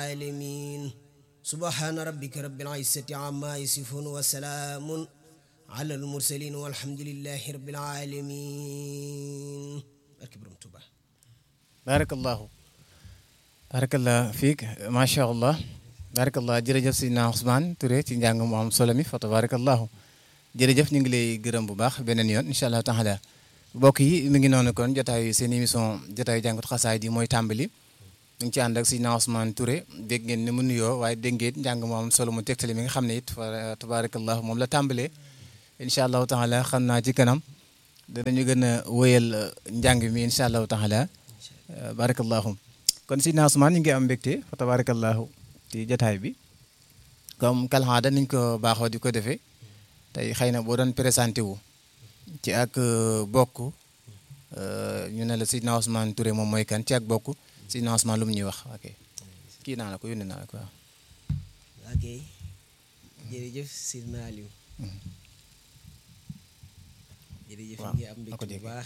العالمين سبحان ربك رب العزة عما يصفون وسلام على المرسلين والحمد لله رب العالمين أكبر توبة barakallahu barakallah fiik macha allah barakallah jërëjëf Seydina Ousmane Touré ci njàng mu am solo mi fa tabarakallahu jërëjëf ñu ngi lay gërëm bu baax beneen yoon incha allah taala mbokk yi mi ngi noonu kon jotaayu seen émission jotaayu jàngat xasaay di mooy tàmbali ñu ngi ci ànd ak Seydina Ousmane Touré dégg ngeen ni mu nuyoo waaye dégg ngeen njàng mu am solo mu tegtali mi nga xam ne it fa tabarakallahu moom la tàmbalee incha allahu taala xam naa ci kanam danañu gën a wëyal njàng mi incha allahu taala barakallahu kon Seydina Ousmane ñu ngi am mbégte fa tabarakallahu ci jataay bi comme kalxaada niñ ko baaxoo di ko defee tey xëy na boo doon présenté wu ci ak bokk ñu ne la Seydina Ousmane Touré moom mooy kan ci ak bokk Seydina Ousmane lu mu ñuy wax ok kii naa la ko yónnee naa la ko waaw ok jërëjëf Seydina Aliou jërëjëf ñu ngi am mbégte bu baax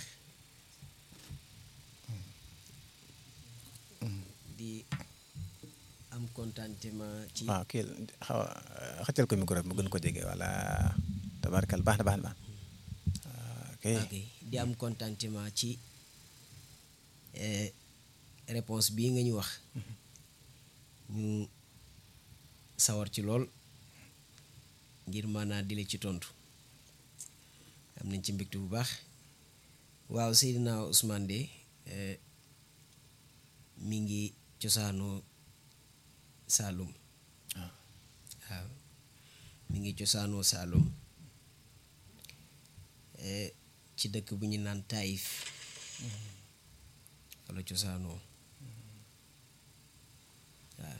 di am contentement ci waaw kii xaw a xëccal ko micro bi mu gën ko jege wala tabarkal baax na baax na baax ok ok di am contentement ci réponse bii nga ñu wax ñu sawar ci lool ngir maanaa dile ci tontu am nañ ci mbégte bu baax waaw Seydina Ousmane de mi ngi cosaanoo Saalum waaw mi ngi cosaanoo Saalum ci dëkk bu ñu naan Taïf wala cosaanoo waaw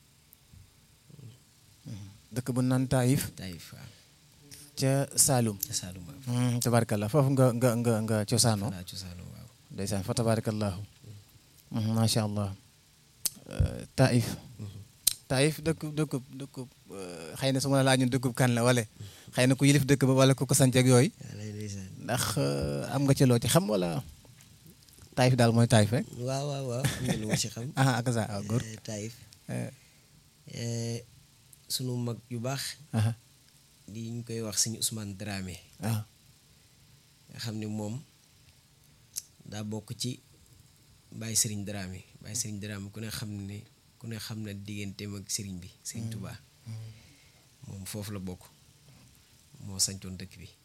dëkk bu naan Taïf Taïf waaw ca Saalum ca Saalum waaw tabarakallah foofu nga nga nga nga cosaanoo wala cosaanoo waaw ndeysaan fa tabarakallahu macha allah Taïf Taïf dëkk dëkkub dëkkub xëy na su ma la laajoon dëkkub kan la wala xëy na ku yilif dëkk ba wala ku ko sanc ak yooyu ndax am nga ci loo ci xam wala Taïf daal mooy Taïf rek. waaw waaw waaw am na lu ma ci xam. ah ak sa góor. Taïf sunu mag yu baax. di ñu koy wax suñu Ousmane Dramé. ah nga xam ne moom daa bokk ci Baye Serigne Dramé Baye Serigne Dramé ku ne xam ne ku ne xam na digganteem ak Serigne bi Serigne Touba moom foofu la bokk moo sancoon dëkk bi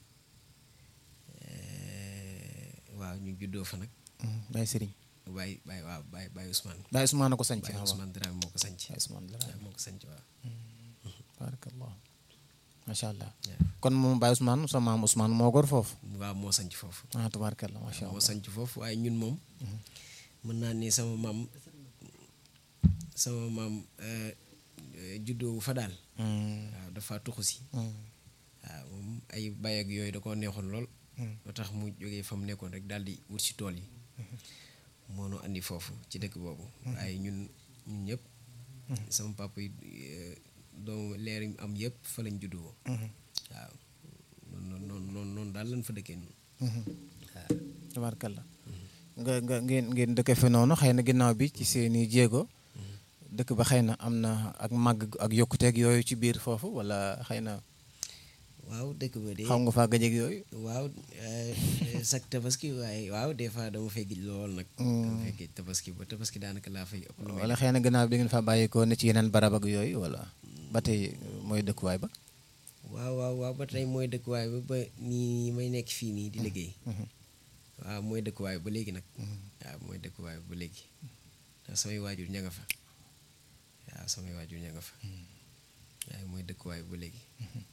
waaw ñu juddoo fa nag. Baye Serigne. Baye Baye waaw Baye Baye Ousmane. Baye Ousmane ko sanc Baye Ousmane Dramé moo ko sanc. Baye Ousmane Dramé moo ko sanc waaw. barakallah macha allah kon moom Baye Ousmane sa maam Ousmane moo gor foofu. waaw moo sanc foofu. ah tabarakallah macha allah moo sanc foofu waaye ñun moom. mën naa ni sama maam sama maam juddoo fa daal. waaw dafa tuxu si. waaw moom ay bay ak yooyu da koo neexoon lool. loo tax mu jógee fa mu nekkoon rek daal di wut si tool yi. moo nu andi foofu ci dëkk boobu. waaye ñun ñun ñëpp. sama papa yi doomu leer yi am yëpp fa lañ juddoo. waaw noonu noonu noonu noonu daal lañ fa dëkkee ñun. waaw. tabaarkalla nga nga ngeen ngeen dëkk fe noonu xëy na ginnaaw bi ci seeni jéego. dëkk ba xëy na am na ak màgg ak yokkuteeg yooyu ci biir foofu wala xëy na. waaw dëkk ba de. xam nga faa gëj ak yooyu. waaw sax tabaski waaye waaw des fois dama fay gëj lool nag. dama fay gëj tabaski ba tabaski daanaka laa fay ëpp. wala xëy na gannaaw bi da ngeen faa bàyyeekoo ne ci yeneen barab ak yooyu wala ba tey mooy dëkkuwaay ba. waaw waaw waaw ba tey mooy dëkkuwaay ba ba nii may nekk fii nii di liggéey. waaw mooy dëkkuwaay ba léegi nag. waaw mooy dëkkuwaay ba léegi. ndax samay waajur ña nga fa. waaw samay waajur ña nga fa. waaye mooy dëkkuwaay ba léegi.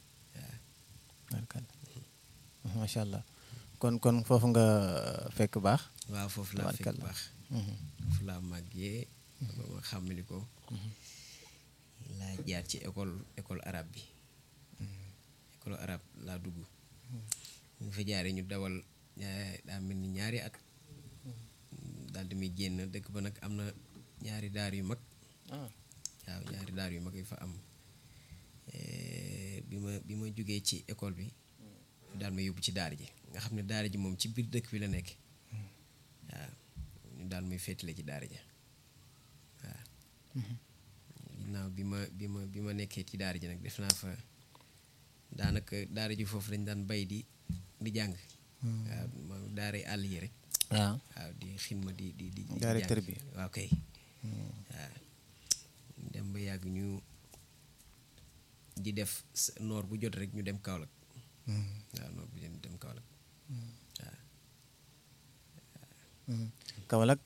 waaw. macha allah kon kon foofu nga fekk baax. waaw foofu laa fekk baax. foofu laa màggee. ba ma xàmmali ko. laa jaar ci école école arabe bi. école arabe laa dugg. ñu fa jaaree ñu dawal daa mel ni ñaari at. daal di muy génn dëkk ba nag am na ñaari daar yu mag. waaw ñaari daar yu mag yu fa am. bi ma bi ma jógee ci école bi. daal ma yóbbu ci daara ji nga xam ne daara ji moom ci biir dëkk bi la nekk. waaw ñu daal muy féetale ci daara ja waaw. ginnaaw bi ma bi ma bi ma nekkee ci daara ji nag def naa fa daanaka daara ji foofu dañ daan bay di di jàng waaw ma daara àll yi rek waaw waaw di xidma di di di di Daara jàng. tarbiya. waaw kay waaw dem ba yàgg ñu di def s- noor bu jot rek ñu dem Kaolack waaw noor bu jot ñu dem Kaolack waaw Kaolack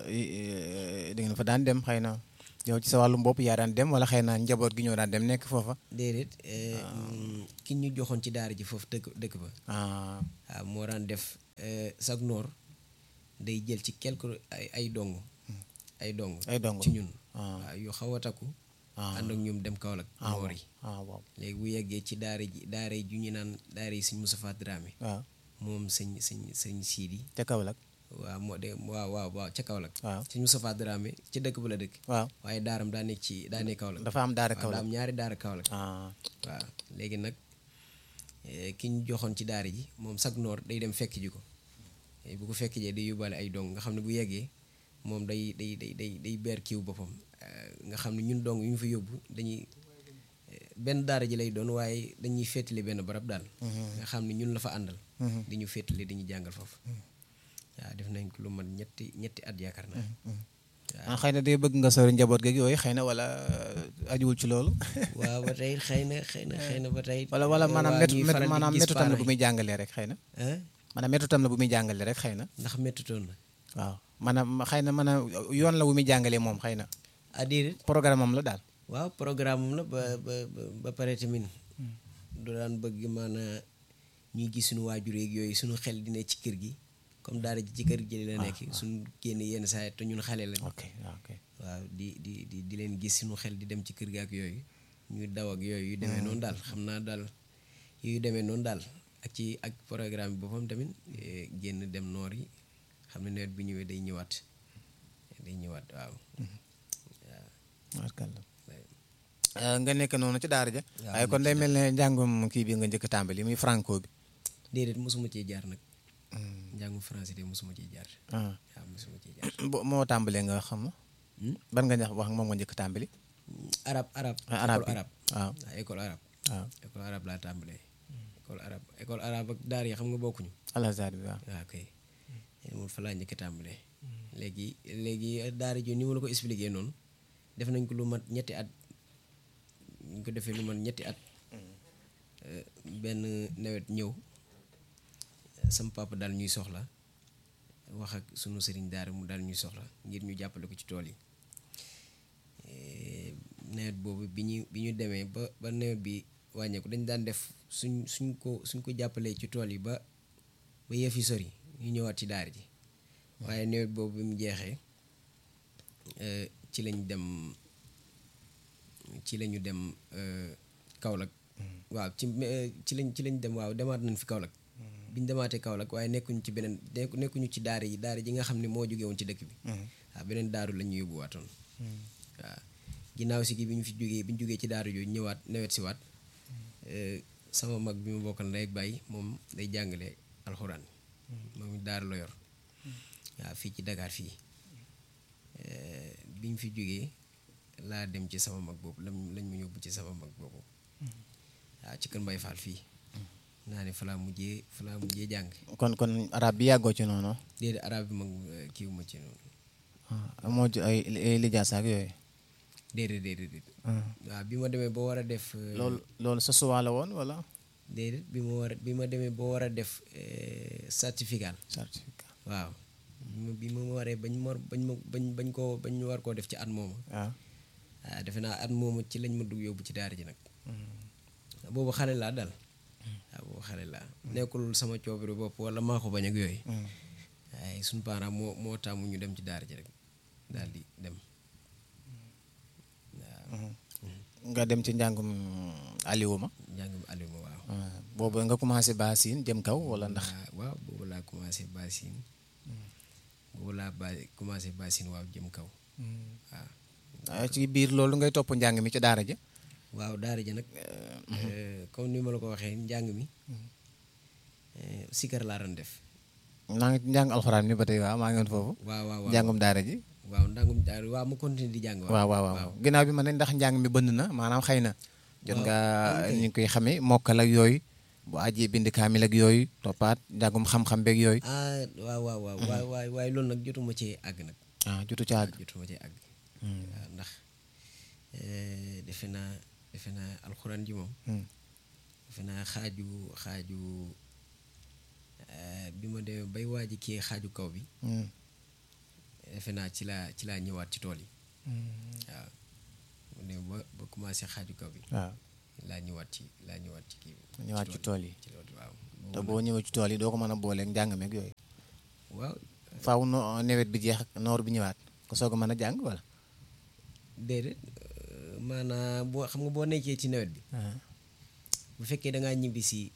da ngeen fa daan dem xëy na yow ci sa wàllum bopp yaa daan dem wala xëy na njaboot gi ñoo daan dem nekk foofa déedéet eh, mm, ki ñu joxoon ci daara ji foofu dëkk dëkk ba ah waaw moo daan def eh, chaque noor day jël ci quelque ay ay dong ay dong ay dongo ci ñun ah waaw yu xaw a takku ah ànd ak ñoom dem Kaolack ah noor yi ah waaw léegi bu yeggee ci daara ji daara ji ñu naan daara yi sëñ Moustapha Dramé waaw moom sëñ sëñ sëñ Sidi te Kaolack waaw moo de waaw waaw waaw ca Kaolack waaw sëñ Moustapha Dramé ci dëkk ba la dëkk waaw waaye daaram daa nekk ci daa nekk Kaolack dafa am daara waaw daa Kaolack am ñaari daara Kaolack ah waaw léegi nag eh, ki ñu joxoon ci daara ji moom chaque noor day dem fekk ji ko Eh, bu ko fekk jee day yóbbaale ay dong nga xam ne bu yeggee moom day day day day day beer kiw boppam Eh, nga xam ne ñun dong yu ñu fa yóbbu dañuy eh, benn daara ji lay doon waaye dañuy féetali benn barab daal nga xam ne ñun la fa àndal di ñu féetali dañuy jàngal foofu waaw def nañ ko lu man ñetti ñetti at yaakaar naa ah xëy na day bëgg nga sori njaboot geeg yooyu xëy na wala ajuwul ci loolu waaw ba tey xëy na xëy na xëy na ba tey wala wala eh, maanaam waa métu ñuy métu faral di maanaam gis métu tam la parents bu muy jàngalee rek xëy na yi. ah maanaam métu tam la bu muy jàngalee rek xëy na ndax méttutoon na waaw maanaam xëy na maanaam yoon la wu muy jàngalee moom xëy na ah déedéet programme am la daal waaw programme am la ba ba ba- ba pare tamit du daan bëgg maanaa ñuy gis suñu waajur yeeg yooyu suñu xel di ne ci kër gi comme daara ji ci kër gi la nekk suñu génn yenn saa yi te ñun xale lañ ok ok waaw di di di di leen gis suñu xel di dem ci kër gi ak yooyu ñuy daw ak yooyu yu demee noonu daal xam naa daal yu demee noonu daal ak ci ak programme bi boppam tamit eh, génn dem noor yi xam ne nawet bi ñëwee day ñëwaat day ñëwaat waaw barkalla nga nekk noonu ci daara ja waaw, waaye kon day mel ne njàngum kii bi nga njëkk a tàmbali muy franco bi déedéet mosuma cee jaar nag njàngum français de mosuma cee jaar ah waaw mosuma cee jaar bo- moo tàmbalee nga xam ma Hmm? ban nga ñax wax moom nga njëkk a tàmbali arab arab ah arab école bi arab waaw waaw école arab waaw école arab laa tàmbalee école arab école arab ak daar yi xam nga bokkuñu alazar bi waaw waaw kay moom fa laa njëkk a tàmbalee léegi léegi daara ji ni ma la ko expliqué noonu def nañ ko lu mat ñetti at ñu ko defee lu mat ñetti at eh, benn nawet ñëw sama papa daal ñuy soxla wax ak sunu sëriñ daara mu daal ñuy soxla ngir ñu jàppale ko ci tool yi Eh, nawet boobu bi ñu bi ñu demee ba ba nawet bi wàññeeku dañ daan def suñ suñ ko suñ ko jàppalee ci tool yi ba ba yëf yi sori ñu ñëwaat ci daara ji waaye nawet boobu bi mu jeexee eh, ci lañ dem ci lañu dem eh, Kaolack waaw ci eh, ci lañ ci lañ dem waaw demaat nañ fi Kaolack biñ demaatee Kaolack waaye nekkuñu ci beneen nekk- nekkuñu ci daara yi daara ji nga xam ne moo jóge woon ci dëkk bi waaw beneen daaru la ñu yóbbuwaatoon waaw ginnaaw si gi bi ñu fi jógee bi ñu jógee ci daaru jooju ñëwaat nawet si waat eh, sama mag bi ma bokkal ndey ak bàyyi moom day jàngale alxuraan moom it daaru la yor waaw fii ci Dakar fii Eh, bi ñu fi jógee laa dem ci sama mag boobu lañ lañ ma yóbbu ci sama mag boobu waaw ci kër Mbay Fall fii naa ne fa laa mujjee fa laa mujjee jàng kon kon arab bi yàggoo ci noonu déedéet arab bi mag kii wu ma ci noonu ah moo ci ay ay lijaasa ak yooyu déedéet déedéet déedéet waaw bi ma demee ba war a def eh, loolu loolu sa suwaa la woon wala déedéet bi ma war a bi ma demee ba war a def eh, certificat certificat waaw bi ma bi ma waree bañ ma bañ ma bañ bañ koo bañ war koo def ci at moomu waaw waaw defe naa at moomu ci lañ ma dugg yóbbu ci daara ji nag boobu xale laa daal waaw boobu xale laa nekkul sama coobare bopp wala maa ko bañ ak yooyu waaye suñu parent moo moo tàmm ñu dem ci daara ji rek daal di dem waaw nga dem ci njàngum Aliou ma njàngum Aliou ma waaw ah, boobu nga commencé baasin jëm kaw wala ndax waaw waaw boobu laa commencé basin boobu laa ba commencé basin waaw jëm kaw waaw ah, ci biir loolu ngay topp njàng mi ci daara ja waaw daara ji nag eh, comme ni ma la ko waxee njàng mi eh, sikar laa doon def maa ngi ci njàng alxuraan mi ba tey waaw maa ngi woon foofu waaw waaw waaw njàngum daara ji waaw ndàngum daal waaw ma continuer di jàng waaw waaw waaw ginnaaw bi ma ne ndax njàng mi bënd na maanaam xëy na jot nga ni ñu koy xamee mokkal ak yooyu bu ajee bind kaamil ak yooyu toppaat njàngum xam-xam beeg yooyu ah waaw waaw waaw waay waay waaye loolu nag jotuma cee àgg nag ah jotu ca àgg jotuma cee àgg waaw ndax defe naa defe naa alxuraan ji moom defe naa xaaju xaaju bi ma demee bay waaji kii xaaju kaw bi defe naa ci laa ci laa ñëwaat ci tool yi waaw mu ne ba ba commencé xaaju kaw bi waaw laa ñëwaat ci laa ñëwaat ci kii bi ñëwaat ci tool yi ci loolu waaw te boo ñëwee ci tool yi doo ko mën a booleeg njàng meeg yooyu waaw faaw no nawet bi jeex ak noor bi ñëwaat ko soog a mën a jàng wala déedéet maanaam boo xam nga boo nekkee ci nawet bi bu fekkee da ngaa ñibbi si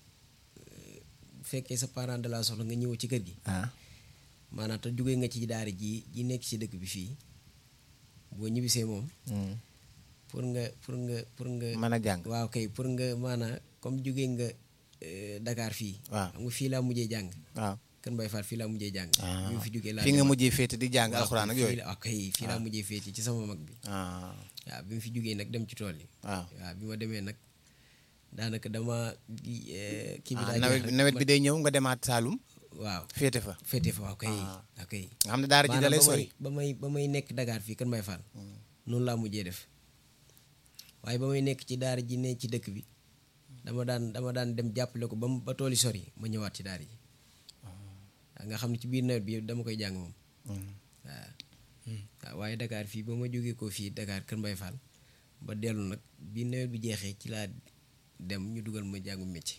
bu fekkee sa parent de la soxla nga ñëw ci kër gi ah maanaam te jógee nga ci daara ji ji nekk ci dëkk bi fii boo ñibbisee moom pour nga pour nga pour nga mën a jàng waaw kay pour nga maanaam comme jógee nga Dakar fii waaw xam nga fii laa mujjee jàng waaw Kër Mbaye Fall fii laa mujjee jàng ah bi ma fi jógee laa fi nga demaat. mujjee féete di jàng waaw, alxuraan ak fii yooyu la- waaw kay fii laa mujjee féete ci sama mag bi ah waaw bi ma fi jógee nag dem ci tool yi waaw waaw bi ma demee nag daanaka dama gi- eh, kii bi ah daa nawet jeex bi rek nawet ma- bi day ñëw nga demaat Saalum waaw féete fa féete fa waaw kay Ah. waaw kay nga xam ne daara ji da lay maanaam ba sori may ba may ba may nekk Dakar fii Kër Mbaye Fall noonu laa mujjee def waaye ba may nekk ci daara ji ne ci dëkk bi dama daan dama daan dem jàppale ko ba mu ba tooli sori ma ñëwaat ci daara ji waaw nga xam ne ci biir nawet bi yëpp dama koy jàng moom waaw waaw waaye Dakar fii ba ma jógee ko fii Dakar Kër Mbaye Fall ba dellu nag bi nawet bi jeexee ci laa dem ñu dugal ma jàngu métier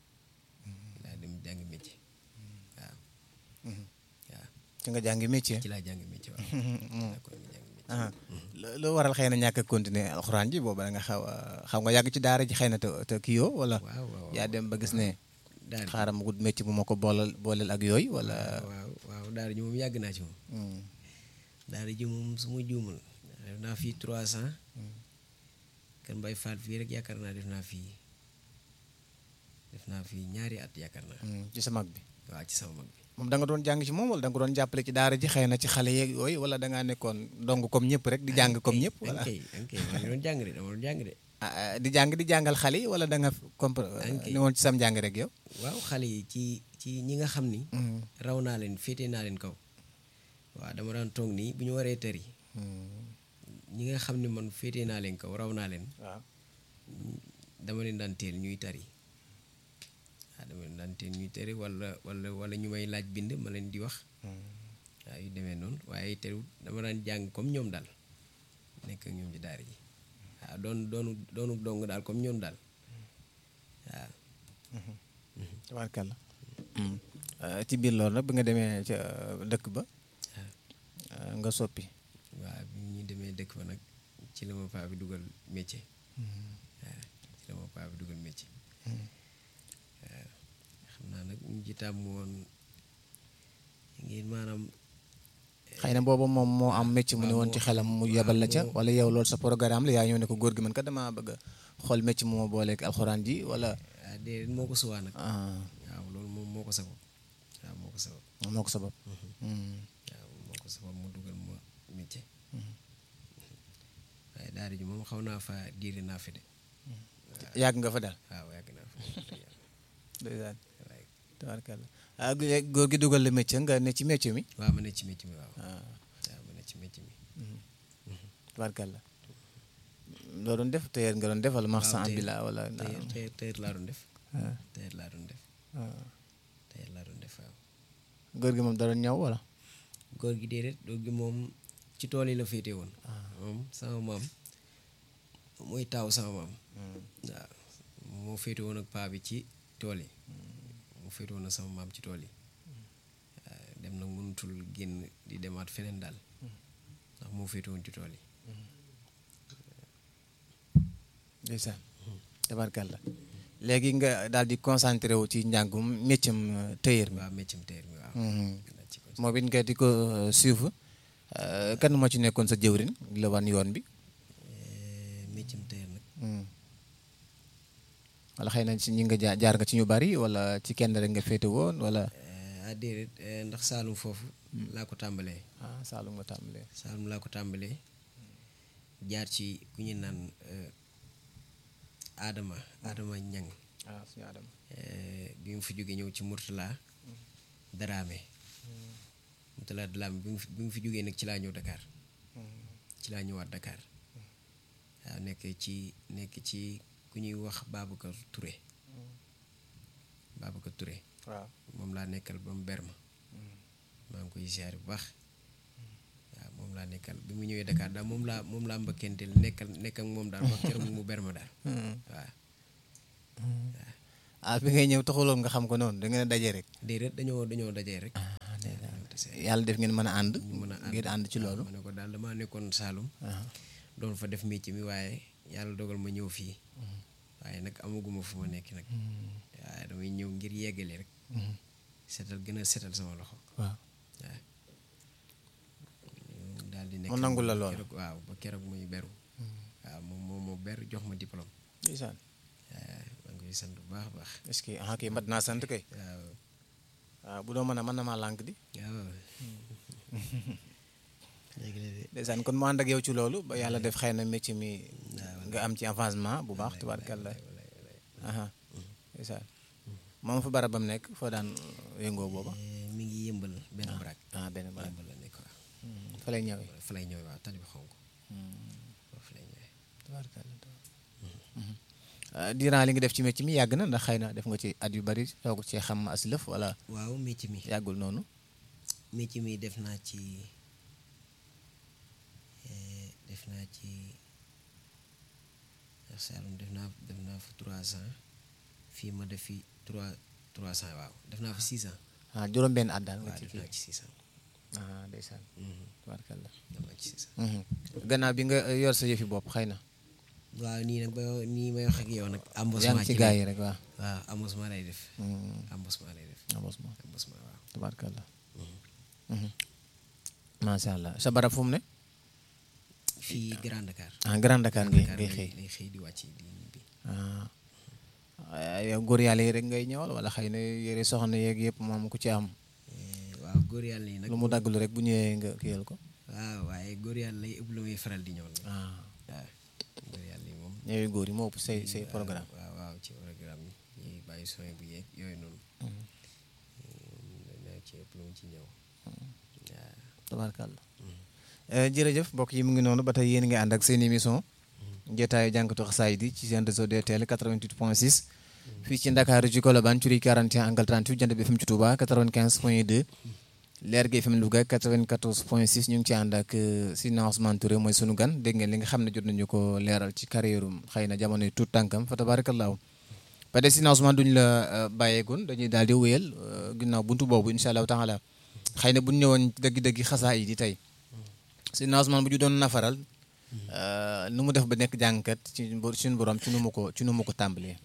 laa dem jàngi métier waaw waaw ci nga jàngi métier ci laa jàngi métier waaw laa ko jàngi métier ah lo- loo waral xëy na ñàkk a continuer alxuraan ji booba da nga xaw a xaw nga yàgg ci daara ji xëy na te te kii yoo wala waaw waaw yaa dem ba gis ne daara ji xaaral ma wut métier bu ma ko boolal booleel ak yooyu wala waaw waaw daara ji moom yàgg naa ci moom Hmm. daara ji moom su ma juumul def naa fii trois cent Kër Mbaye Fall fii rek yaakaar naa def naa fii def naa fii ñaari at yaakaar naa Hmm, ci sa mag bi waaw ci sama mag bi moom da nga doon jàng ci moom wala da nga ko doon jàppale ci daara ji xëy na ci xale yeeg yooyu wala da ngaa nekkoon dong comme ñëpp rek di jàng comme ñëpp wala ankay ankay maa ngi doon jàng de dama doon jàng de ah, ah, di jàng di jàngal xale yi wala da nga compre Ankay. ne woon ci sam jàng rek yow waaw xale yi ci ci ñi nga xam ni Hmm. raw naa leen féete naa leen kaw waaw dama daan toog nii bu ñu waree tëri Hmm. ñi nga xam ne man féete naa leen kaw raw naa leen waaw dama leen daan teel ñuy tari waaw dama leen daan teel ñuy tari wala wala wala ñu may laaj bind ma leen di wax Hmm. waaw yu demee noonu waaye terewul dama daan jàng comme ñoom daal nekk ak ñoom ci daara ji waaw doon doonu doonu dong daal comme ñoom daal waaw tabaarkalla ci biir loolu nag bi nga demee ca dëkk ba waaw ah, nga soppi waaw bi ñu demee dëkk ba nag ci la ma paa bi dugal métier waaw ci la ma paa bi dugal métier waaw xam naa nag ñu ci tàmm woon ngir maanaam xëy na boobu moom moo am métier mu ne waaw, woon ci moo- xelam mu waaw, yebal la ca moo- wala yow loolu sa programme la yaa ñëw ne ko góor gi man kat damaa bëgg a xool métier mu ma booleeg alxuraan ji wala ah déedéet moo ko suwaa nag ah, waaw loolu moom moo ko sabab waaw moo ko sabab moo ko sabab Hmm. waaw moo ko sabab mu dugal ma métier waaye daara ji moom xaw naa fa diire naa fi de yàgg nga fa daal waaw yàgg naa fa ndeysaan waaye tabaarkalla ah léegi góor gi dugal la métier nga ne ci métier mi waaw ma ne ci métier mi waaw ah, waaw ma ne ci métier mi tabaarkalla loo doon def tey nga doon def wala marchand tey- ambulant wala tey tey tey laa doon def ah, tey laa doon def ah. tey laa doon def waaw góor gi moom da doon ñëw wala góor gi déedéet góor gi moom ci tool yi la féete woon moom sama maam mooy taaw sama maam waaw moo féete woon ak paa bi ci tool yi moo féete woon ak sama maam ci tool yi waaw dem nag mënutul génn di demaat feneen daal ndax moo féete woon ci tool yi ndeysaan tabaarkalla léegi nga daal di concentré wu ci njàngum métier tailleur mi waaw méccam teer mi waaw Mhm. naa ci ko moom it nga di ko euh, suivre euh, kan moo ci nekkoon sa jëwrin la wan yoon bi méccam teer nag Mhm. wala xëy na ci ñi nga jaar jaar nga ci ñu bari wala ci kenn rek nga féete woon wala ah déedéet eh, ndax Saalum foofu laa ko tàmbalee ah Saalum nga tàmbalee Saalum laa ko tàmbalee jaar ci ku ñu naan eh, Adama Adama Ñang ah suñu Adama eh, bi mu fi jógee ñëw ci Mourtala Daraame Mourtala Daraame bi mu fi bi mu fi jógee nag ci laa ñëw Dakar ci laa ñëwaat Dakar waaw nekk ci nekk ci ku ñuy wax Babacar Touré Babacar Touré waaw moom laa nekkal ba mu ber ma maa ngi koy ziare bu baax waaw moom laa nekkal bi mu ñëwee Dakar daal moom laa moom laa mbëkkenteel nekkal nekk ak moom daal ba keroog mu ber ma daal waaw ah bi ngay ñëw taxuloon nga xam ko noonu da ngeen a daje rek déedéet dañoo dañoo dajee rek yàlla def ngeen mën a ànd ñu mën a ànd ngeen ànd ci loolu ma ne ko daal damaa nekkoon Saalum ah doon fa def métier mi waaye yàlla dogal ma ñëw fii waaye nag amaguma fu ma nekk nag waaye damay ñëw ngir yeggale rek setal gën a setal sama loxo waaw waaw daal di nekk mu nangul la lool. keroog waaw ba keroog muy beru waaw moom moom moo ber jox ma diplôme ndeysaan waaw maa ngi koy sant bu baax a baax est-ce que ah kay mat naa sant kay waaw waaw bu doo mën a mën na maa lànk di waaw léegi la de ndeysaan kon mu ànd ak yow ci loolu ba yàlla def xëy na métier mi waaw nga am ci avancement bu baax tubaarkàlla aha ndeysaan moom fa barabam nekk foo daan yëngoo booba Eh, mi ngi yëmbal benn baraag ah benn barab yëmbal la nekk waaw fa lay ñëwee fa lay ñëwee waaw tali bi xonk fa lay ñëwee tubaarkàlla diiran li nga def ci métier mi yàgg na ndax xëy na def nga ci at yu bari soog cee xam as lëf wala waaw métier mi yàggul noonu métier mi def naa ci eh, def naa ci ndax Saalum def naa def naa fa trois ans fii ma def fi trois trois ans waaw def naa fa six ans ah juróom-benn at daal nga waaw ci def kii naa ci six ans ah ndeysaan Mhm, tubaarkàlla def naa ci six ans Mhm. gannaaw bi nga eh, yor sa yëfi bopp xëy na waaw nii nag ba nii may wax ak yow nag yaa embauchement ngi ci ci gaa lay- yi rek waaw waaw embauchement lay def Mhm. embauchement lay def avancement embauchement waaw tubaarkàlla Mhm. macha allah sa barab fu mu ne fii Grand Dakar ah Grand Dakar ngay Dakar ngay lay xëy lay xëy di wàcc di ñibbi ah ah, yow góor yàlla yi rek ngay ñëwal wala xëy na yére soxna yeeg yëpp moom ku ci am Eh, waaw góor yàlla yi nag lu mu dagglu rek bu ñëwee nga kiyal ko waaw waaye góor yàlla yi ëpp lu muy faral di ñëw nag ah waaw góor yàlla yi moom ñëwee góor yi moo ëpp say say programme waaw waaw ci programme yi ñuy bàyyi soin bu yeeg yooyu noonu na ci ëpp lu mu ci ñëw waaw tabaarkàlla jërëjëf mbokk yi mu ngi noonu ba tey yéen nga ànd ak seen émission jotaayu jànkatu xasaayid yi ci seen réseau DTL 88 point 6 fii ci Ndakaaru ci Colobane ci rue 41 angle 38 jant bi FM ci Touba 95 point 2 leer gi FM Louga 94 point 6 ñu ngi ci ànd ak Sidna Ousmane Touré mooy sunu gan dégg ngeen li nga xam ne jot nañu ko leeral ci carrière xëy na jamono yi tuut tànkam fa tabaarakallaahu ba de Sidna Ousmane duñ la bàyyeegoon dañuy daal di wéyal ginnaaw buntu boobu incha allahu taala xëy na bu ñu ñëwoon dëgg-dëgg xasaayid yi tey Sidna Ousmane bu ñu doon nafaral nu mu def ba nekk jàngkat ci suñu borom ci nu mu ko ci nu mu ko tàmbalee.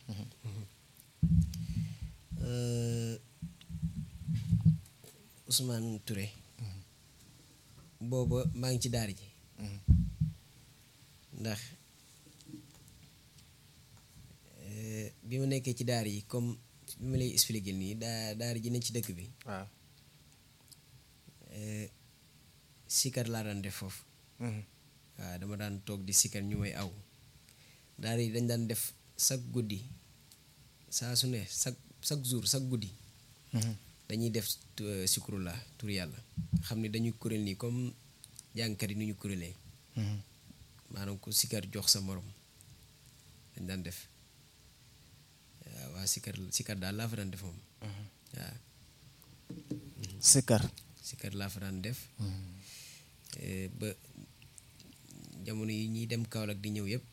Ousmane Touré booba maa ngi ci daara ji ndax bi ma nekkee ci daara yi comme bi ma lay expliquer nii daa daara ji ne ci dëkk bi waaw. sikar laa daan def foofu waaw dama daan toog di sikar ñu may aw daara yi dañ daan def chaque guddi saa su ne chaque chaque jour chaque guddi dañuy def sikurula tur yàlla xam ne dañuy kuréel nii comme jàngkat yi nu ñu kuréelee maanaam ku sikar jox sa morom dañ daan def waaw waa sikar sikar daal laa fa daan def moom waaw Sikar. sikar laa fa daan def ba jamono yi ñuy dem Kaolack di ñëw yëpp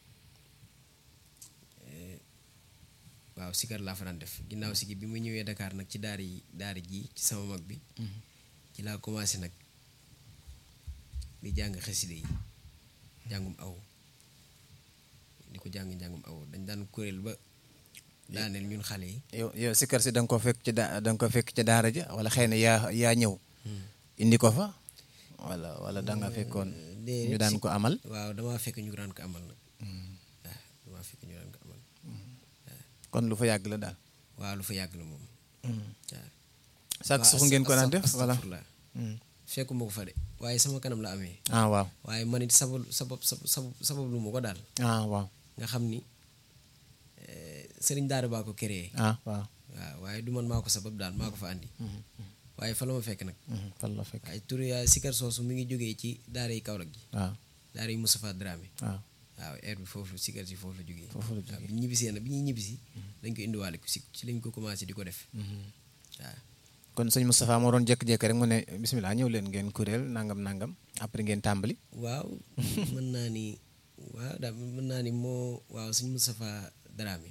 waaw sikar laa fa daan def ginnaaw si gi bi ma ñëwee Dakar nag ci daara yi daara ji ci sama mag bi ci laa commencé nag di jàng xasida yi jàngum aw di ko jàng jàngum aw dañ daan kuréel ba daaneel ñun xale yi yow yow Sikar si da nga ko fekk ci da da nga ko fekk ci daara ja wala xëy na yaa yaa ñëw. indi ko fa wala wala da nga fekkoon. ñu daan ko amal. waaw damaa fekk ñu daan ko amal nag waaw damaa fekk ñu daan ko amal kon lu fa yàgg la daal. waaw lu fa yàgg la moom waaw sàkk suuf ngeen ko daan def voilà astafurlah fekkuma ko fa de waaye sama kanam la amee ah waaw waaye man it sabab sabab sabab sabab lu ma ko daal ah waaw nga xam ni sëriñ daara baa ko créé ah waaw waaw waaye du man maa ko sabab daal maa ko fa andi waaye fa la ma fekk nag fan la fekk waaye tur yaa sikar soosu mi ngi jógee ci daara yi Kaolack gi waaw daara yi Moustapha Dramé waaw waaw air bi foofu sikar si foofu la jógee foofu la waaw bi ñu ñibbisee nag bi ñuy ñibbisi dañ ko indiwaale ko si ci lañ ko commencé di ko def waaw kon sëñ Moustapha moo doon jékki-jékki rek mu ne bisimilah ñëw leen ngeen kuréel nangam nangam après ngeen tàmbali waaw mën naa ni waaw daal mën naa ni moo waaw sëñ Moustapha Dramé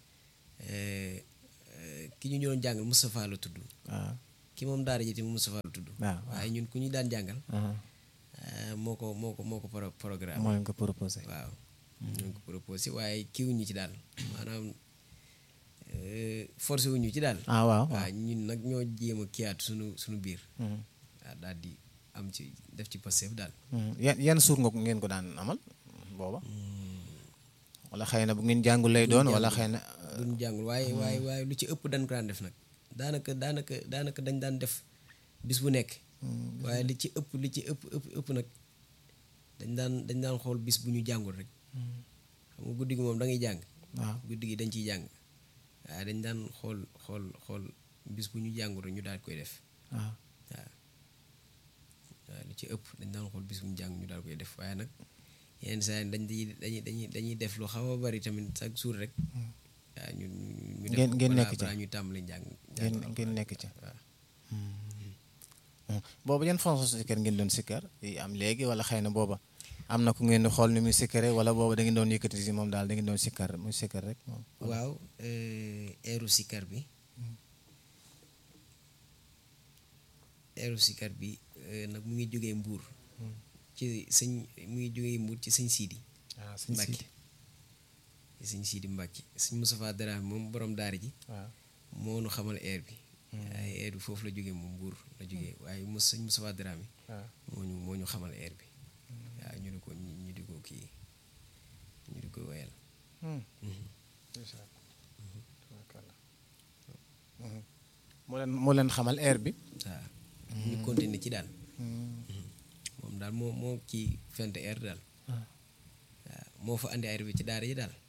ki ñu doon jàngal Moustapha la tudd waaw ki moom daara ji tamit Moustapha la tudd waaw waaye ñun ku ñu daan jàngal waaw moo ko moo ko moo ko pro programme moo leen ko proposé waaw ñoo ko proposé waaye kiiwuñu ci daal maanaam forcé wuñu ci daal ah waaw waaw ñun nag ñoo jéem a kiyaat suñu suñu biir Mhm. waaw daal di am ci def ci Pastef daal Mhm. yan yan suur nga ko ngeen ko daan amal booba wala xëy na bu ngeen jàngul lay doon wala xëy na duñ jàngul waaye waaye waaye lu ci ëpp dañ ko daan def nag daanaka daanaka daanaka dañ daan def bis bu nekk waaye li ci ëpp li ci ëpp ëpp ëpp nag dañ daan dañ daan xool bis bu ñu jàngul rek xam nga guddi gi moom da ngay jàng waaw guddi gi dañ ciy jàng waaye dañ daan xool xool xool bis bu ñu jàngul rek ñu daal koy def waaw waaw waaw li ci ëpp dañ daan xool bis bu ñu jàng ñu daal koy def waaye nag yenn saa yi dañ di dañuy dañuy dañuy def lu xaw a bari tamit chaque jour rek waaw ñu ñu ñu def Ngeen- ko ngeen balaa- nekk ca. balaa ñuy tàmbali jàng ngeen jàng ngeen nekk ca waaw booba yan façon sikkar ngeen doon sikkar yi am léegi wala xëy na booba am na ku ngeen di xool ni muy sikkare wala booba da ngeen doon yëkkati si moom daal da ngeen doon sikkar muy sikkar rek moom waaw eeru sikar bi eeru sikar bi eh, nag mu ngi jógee mbuur ci sëñ mu ngi jógee mbuur ci sëñ siidi waaw sëñ Mbàkke Sidi ci sëñ siidi Mbàkke sëñ Moustapha Dramé moom borom daara ji waaw moo nu xamal air bi waaye air bi foofu la jógee moom mbuur la jógee waaye mos sëñ Moustapha Dramé waaw moo ñu moo ñu xamal air bi waaw ñu di ko ñu ñu di ko kii ñu di ko woyal moo leen moo leen xamal air bi waaw ñu continuer ci daal moom daal moo moo ci fent air daal Ah. waaw moo fa andi air bi ci daara yi daal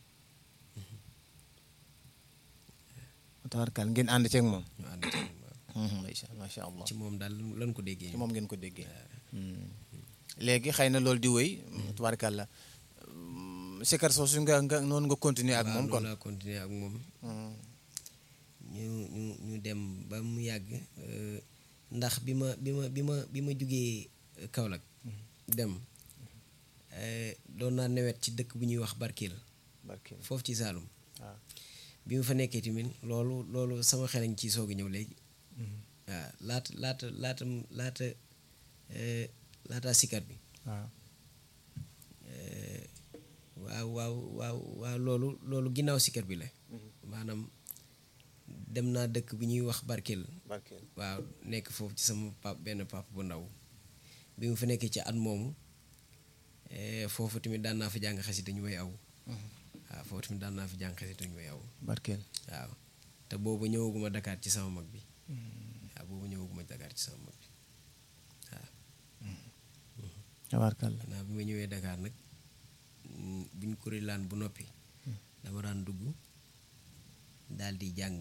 tawarkal ngeen ànd ceeg moom ñu ànd ci moom waaw. macha macha allah ci moom daal lan ko déggee ci moom ngeen ko déggee léegi xëy na loolu di wéy tawarkal la sikkar soosu nga nga noonu nga continuer ak waaw moom kon noonu laa continuer ak moom Hmm. ñu ñu ñu dem ba mu yàgg euh, ndax bi ma bi ma bi ma bi ma jugee Kaolack dem euh, doon naa newet ci dëkk bu ñuy wax Barkeel barke foofu ci Saalum waaw bi ma fa nekkee tamit loolu loolu sama xel a ngi ciy soog a ñëw léegi waaw laata laata laata laata euh, laata sikkat bi waaw euh, waaw waaw waaw waaw loolu loolu ginnaaw sikkat bi la maanaam dem naa dëkk bu ñuy wax Barkeel barke waaw nekk foofu ci sama pap benn pap bu ndaw bi mu fa nekkee ci at moomu eh, foofu tamit daan naa fa jàng xasida ñu may aw waaw foofu tamit daan naa fa jàng xasida ñu may aw barkeel waaw te boobu ñëwaguma Dakar ci sama mag bi waaw boobu ñëwaguma Dakar ci sama mag bi waaw tawarkal xanaa bi ma ñëwee Dakar nag mm, buñ kuréelaan bu noppi dama daan dugg daal di jàng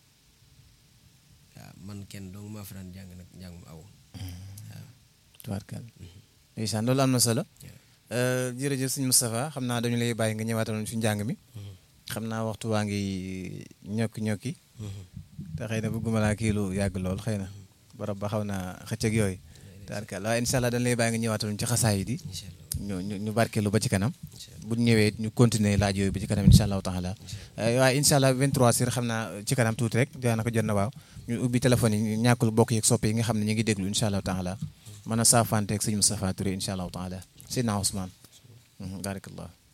waaw man kenn dong maa fa daan jàng nag njàngum aw waaw tawarkal ndeysaan loolu am na solo jërëjëf sëñ Moustapha xam naa dañu lay bàyyi nga ñëwaatal ñu si njàng mi xam naa waxtu waa ngi ñokki ñokki te xëy na bëgguma laa kii lu yàgg lool xëy na barab ba xaw naa xëcc ak yooyu tawarkal waaye incha allah dañu lay bàyyi nga ñëwaatal ñu ci xasaay di incha allah ñu ñu ñu barkeelu ba ci kanam incha allah bu ñu ñëwee ñu continuer laaj yooyu ba ci kanam incha allahu taala waaye incha allah 23 heures xam naa ci kanam tuuti rek daanaka jot na waaw ñu ubbi téléphone yi ñàkkul bokk yeeg soppe yi nga xam ne ñu ngi déglu incha allahu taala mën a saafanteeg sëñ Moustapha Touré incha allahu taala Seydina Ousmane barakallah